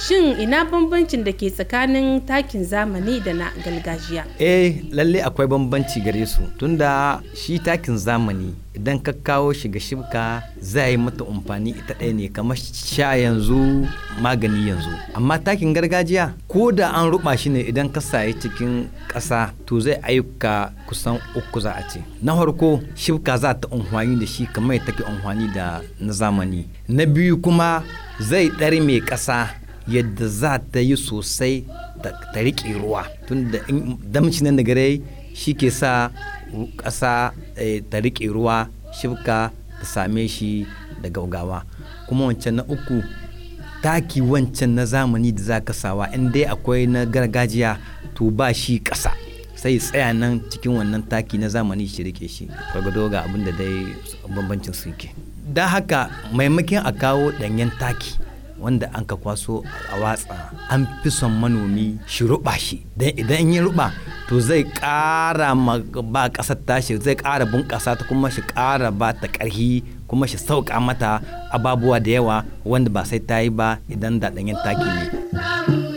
shin ina bambancin da ke tsakanin takin zamani da na gargajiya eh lalle akwai bambanci gare su tunda shi takin zamani idan ka kawo shi ga shibka za yi mata amfani ita ɗaya ne kamar sha yanzu magani yanzu amma takin gargajiya ko da an ruba shi ne idan ka sayi cikin ƙasa to zai ayyuka kusan uku za a ce na farko shibka za ta amfani da shi kamar take amfani da na zamani na biyu kuma zai ɗari mai ƙasa yadda za ta yi sosai ta riƙe ruwa tun da damci nan da gare shi ke sa ƙasa ta riƙe ruwa shibka ta same shi da gaugawa kuma wancan na uku taki wancan na zamani da za ka sawa in dai akwai na gargajiya to ba shi ƙasa sai tsaya nan cikin wannan taki na zamani shi rike shi gwargwado ga abin da dai bambancin su ke don haka maimakon a kawo ɗanyen taki wanda an ka kwaso a watsa an fi son manomi shi ruba shi don idan ya ruba to zai ƙara ba ƙasar tashi zai ƙara bunƙasa ta kuma shi ƙara ba ta ƙarhi kuma shi sauƙa mata ababuwa da yawa wanda ba sai ta yi ba idan da ɗanyen taki ne.